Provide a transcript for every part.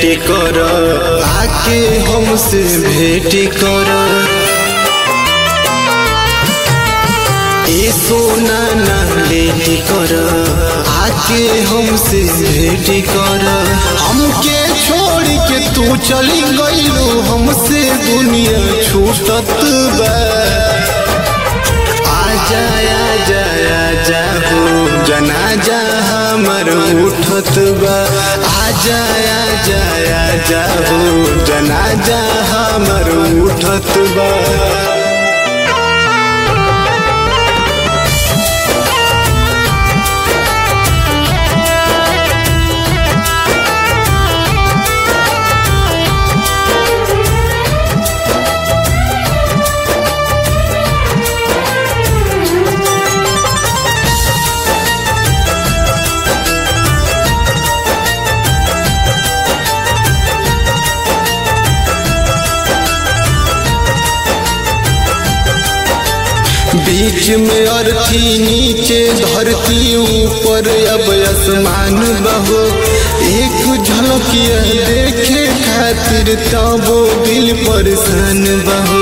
कर आके हमसे भेंट कर ए सोना ना लेट कर आके हमसे भेंट कर हमके छोड़ के तू चली गईलो हमसे दुनिया छूटत बा आजा आजा आजा हो जनाजा हमर उठत बा आजा आजा आजा हो जनाजा हमर उठत बा बीच में अर्थी नीचे धरती ऊपर अब आसमान बहो एक झलकिया देखे खातिर तबो दिल परेशान बहो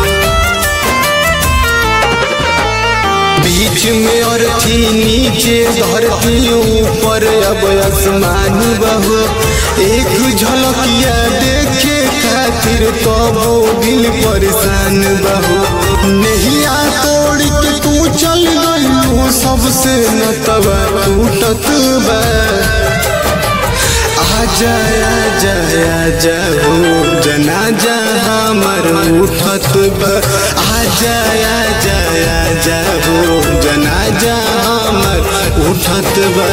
बीच में अर्थी नीचे धरती ऊपर अब आसमान बहो एक झलकिया देखे खातिर तबो दिल परेशान बहो नहिया तोड़ के तू चल गई सबसे न तबा टूटत बा आजा आजा आजा हो जनाजा हमर उठत बा आजा आजा आजा हो जनाजा हमर उठत बा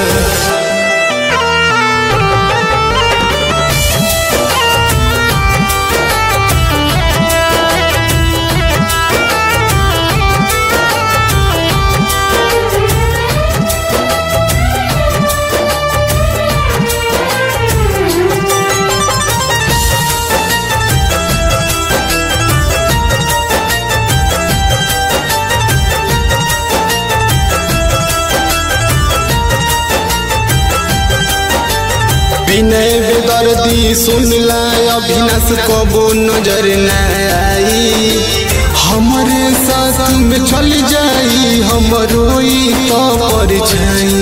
विनय बेदर्दी सुनला अभिनाश कबो नजर न आई हमरे साथ में चल जाई हमरो ई तो परछाई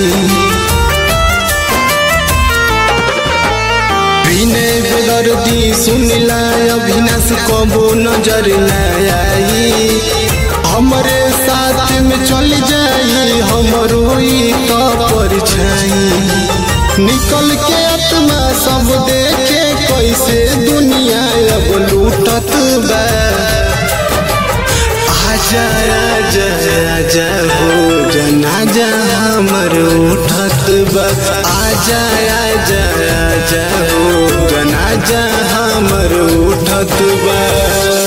विनय बेदर्दी सुनला अभिनाश कबो नजर न आई हमरे साथ में चल जाई हमरो ई तो परछाई निकल के आत्मा सब देखे कैसे दुनिया अब लूटत बा आजा आजा आजा हो जनाजा हमर उठत बा आजा आजा आजा हो जनाजा हमर उठत बा